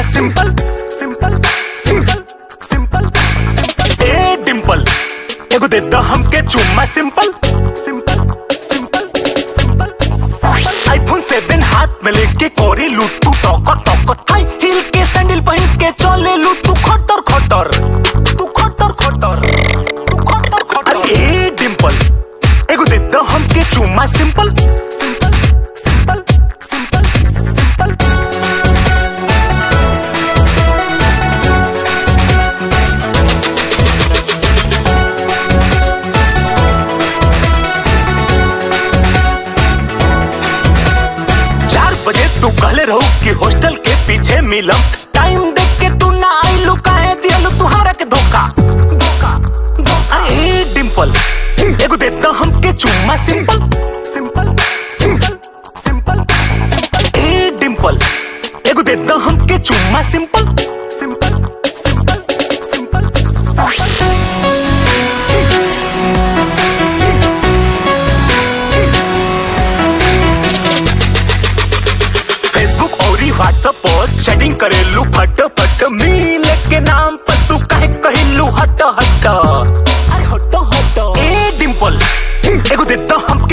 simple simple simple simple ए Dimple एगो दे दो हमके चुम्मा simple simple simple simple iPhone seven हाथ में लेके कोरी लूट तू टॉकर टॉकर हाई हील के सैंडल पहन के चले लूट तू खटर खटर तू खटर खटर तू खटर खटर अरे ए डिंपल एगो दे दो हमके चुम्मा simple simple simple simple simple चार बजे तू कहले रहू कि हॉस्टल के पीछे मिलम टाइम देख के तू ना आइलू काहे दियलू तुहारा के धोखा धोखा धोखा अरे डिंपल एगो दे दो हमके चुम्मा सिंपल सिंपल सिंपल सिंपल ए डिंपल एगो दे दो हमके चुम्मा simple simple simple simple simple Facebook और व्हाट्सएप पर चैटिंग करेलू फट फट मिल के नाम पर तू काहे कहिलू हट हट अरे हट हट ए डिंपल एगो दे दो हमके